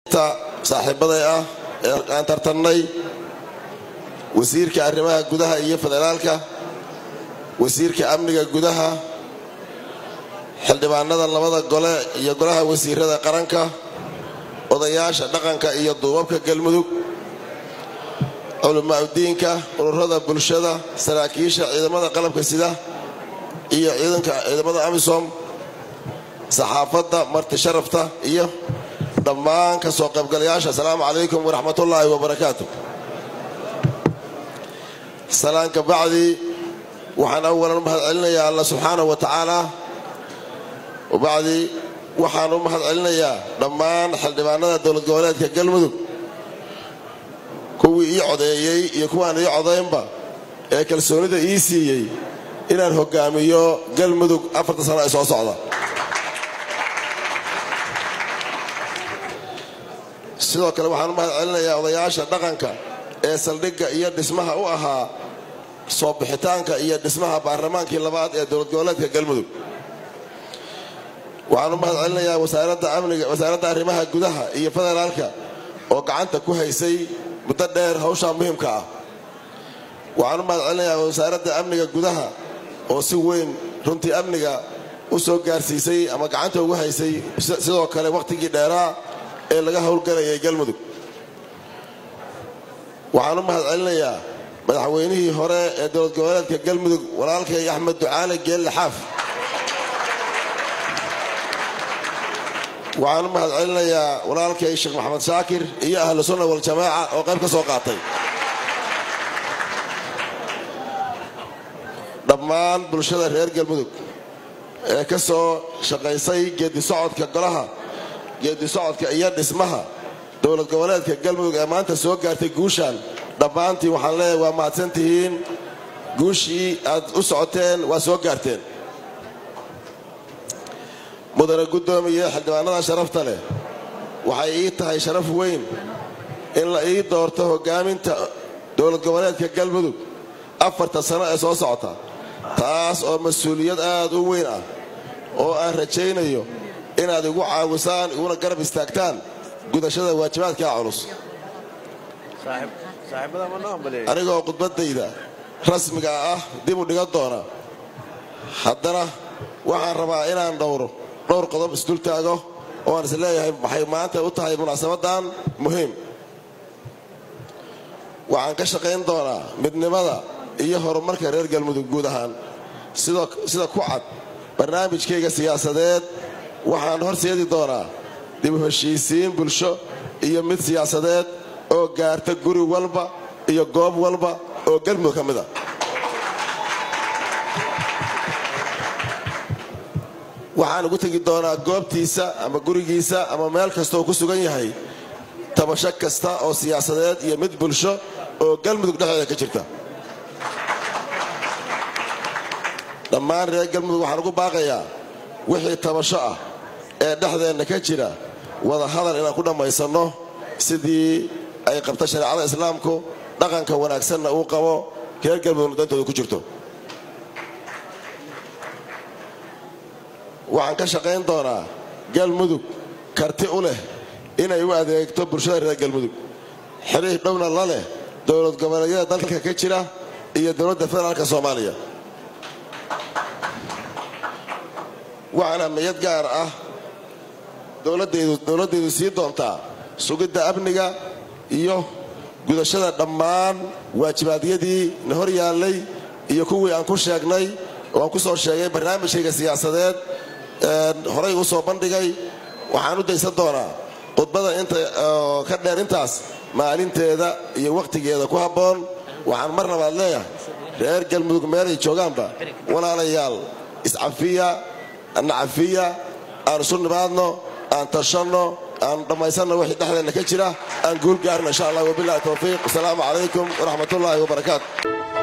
saaxiibaday ah ee aan tartannay wasiirka arrimaha gudaha iyo federaalka wasiirka amniga gudaha xildhibaanada labada gole iyo golaha wasiirada qaranka odayaasha dhaqanka iyo duubabka galmudug culimaauddiinka ururada bulshada saraakiisha ciidamada qalabka sida iyo ciidanka ciidamada amisom saxaafadda marti sharafta iyo dhammaan ka soo qaybgalayaasha asalaamu calaykum waraxmatullaahi wabarakaatu salaanka bacdi waxaan awalan u mahad celinayaa alla subxaanahu wa tacaala wabacdi waxaan u mahad celinayaa dhammaan xildhibaanada dowlad goboleedka galmudug kuwii ii codeeyey iyo kuwaan ii codaynba ee kalsoonida ii siiyey inaan hogaamiyo galmudug afarta sano ee soo socda sidoo kale waxaan u mahad celinayaa odayaasha dhaqanka ee saldhigga iyo dhismaha u ahaa soo bixitaanka iyo dhismaha baarlamaankii labaad ee dowlad goboleedka galmudug waxaan u mahad celinayaa wasaaradda amniga wasaaradda arrimaha gudaha iyo federaalka oo gacanta ku haysay muddo dheer hawshaa muhiimka ah waxaan u mahad celinayaa wasaaradda amniga gudaha oo si weyn runtii amniga u soo gaarsiisay ama gacanta ugu haysay sidoo kale wakhtigii dheeraa ee laga howlgalayay galmudug waxaan u mahad celinayaa madaxweynihii hore ee dowlad goboleedka galmudug walaalkay axmed ducaale geelle xaaf waxaan u mahad celinayaa walaalkay sheekh maxamed shaakir iyo ahlu sunna waljamaaca oo qayb ka soo qaatay dhammaan bulshada reer galmudug ee ka soo shaqaysay geedi socodka golaha geedi socodka iyo dhismaha dowlad goboleedka galmudug ee maanta soo gaartay guushaan dhammaantiin waxaan leeyahay waa mahadsan tihiin guushii aad u socoteen waa soo gaarteen mudane guddoomiye xildhibaanada sharafta leh waxay ii tahay sharaf weyn in la ii doorto hogaaminta dowlad goboleedka galmudug afarta sano ee soo socota taas oo mas-uuliyad aad u weyn ah oo aan rajaynayo inaad igu caawisaan iguna garab istaagtaan gudashada waajibaadkaa culus anigoo khudbaddayda rasmiga ah dib u dhigan doona haddana waxaan rabaa inaan dhowro dhowr qodob isdul taago oo aan is leeyahay waxay maanta u tahay munaasabadan muhiim waxaan ka shaqayn doonaa midnimada iyo horumarka reer galmudug guud ahaan sida ku cad barnaamijkayga siyaasadeed waxaan horseedi doonaa dib u heshiisiin bulsho iyo mid siyaasadeed oo gaarta guri walba iyo goob walba oo galmudug ka mid a waxaan ugu tegi doonaa goobtiisa ama gurigiisa ama meel kastaoo ku sugan yahay tabasho kasta oo siyaasadeed iyo mid bulsho oo galmudug dhexdeeda ka jirta dhammaan reer galmudug waxaan ugu baaqayaa wixii tabasho ah ee dhexdeenna ka jira wada hadal inaan ku dhammaysanno sidii ay qabta shareecada islaamku dhaqanka wanaagsanna uu qabo reer galmudugna dantooda ku jirto waxaan ka shaqayn doonaa galmudug karti u leh inay u adeegto bulshada reer galmudug xiriir dhowna la leh dowlad goboleedyada dalka ka jira iyo dowladda federaalka soomaaliya waxaan ahmiyad gaar ah dowladdaydu sii doontaa sugidda amniga iyo gudashada dhammaan waajibaadyadii na hor yaallay iyo kuwii aan ku sheegnay oo aan ku soo sheegay barnaamijkayga siyaasadeed horay u soo bandhigay waxaan u daysan doonaa khudbada inta ka dheer intaas maalinteeda iyo wakhtigeeda ku habboon waxaan mar labaad leeyahay reer galmudug meelay joogaanba walaalayaal iscafiya nacafiya aan isu nimaadno aan tashanno aan dhammaysanno wixii dhexdeenna ka jira aan guul gaarno insha allah wabilahi towfiiq wasalaamu calaykum waraxmatullaahi wabarakaatu